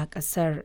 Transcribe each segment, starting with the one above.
ƙasar.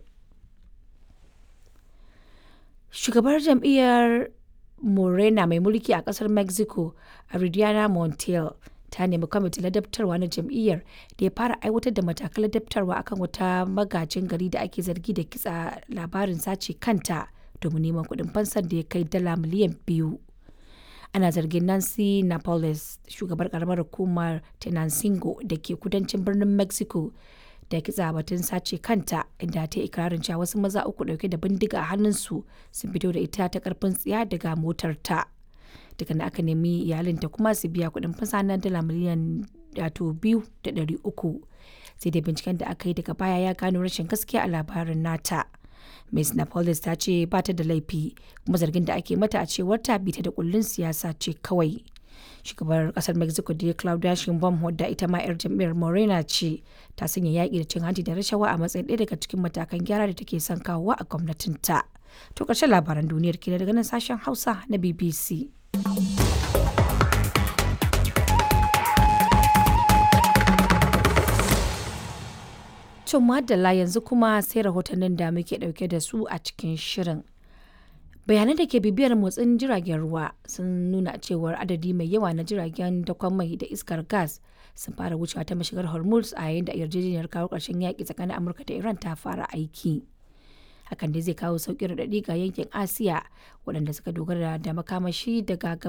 Shugabar jam'iyyar Morena mai mulki a ƙasar Mexico, Adriana Montiel, ta nemi kwamitin ladabtarwa na jam'iyyar da ya fara aiwatar da matakan ladabtarwa akan wata magajin gari da ake zargi da kitsa labarin sace kanta domin neman kuɗin fansar da ya kai dala miliyan biyu. Ana zargin Nancy Napoles, shugabar karamar hukumar Tenancingo da ke kudancin birnin Mexico, da kitsa batun sace kanta inda ta yi ikirarin cewa wasu maza uku dauke da bindiga a hannunsu sun fito da ita ta karfin tsiya daga motar ta. Daga da aka nemi iyalinta kuma su biya kuɗin fansa na dala miliyan wato biyu da ɗari uku. Sai dai binciken da aka yi daga baya ya gano rashin gaskiya a labarin nata. Ms. Napolis ta ce ba ta da laifi kuma zargin da ake mata a cewar ta bita da kullun siyasa ce kawai. Shugabar kasar Mexico da Claudia Sheinbaum wadda ita ma 'yar jam'iyyar Morena ce ta sanya yaƙi da cin hanci da rashawa a matsayin ɗaya daga cikin matakan gyara da take son kawowa a gwamnatinta. To ƙarshen labaran duniyar kenan daga nan sashen Hausa na BBC. To madalla yanzu kuma sai rahotannin da muke dauke da su a cikin shirin. Bayanan da ke bibiyar motsin jiragen ruwa sun nuna cewar adadi mai yawa na jiragen dakon mai da iskar gas sun fara wucewa ta mashigar Hormuz a yayin da yarjejeniyar kawo ƙarshen yaƙi tsakanin Amurka da Iran ta fara aiki. Hakan dai zai kawo sauƙin raɗaɗi ga yankin Asiya waɗanda suka dogara da makamashi daga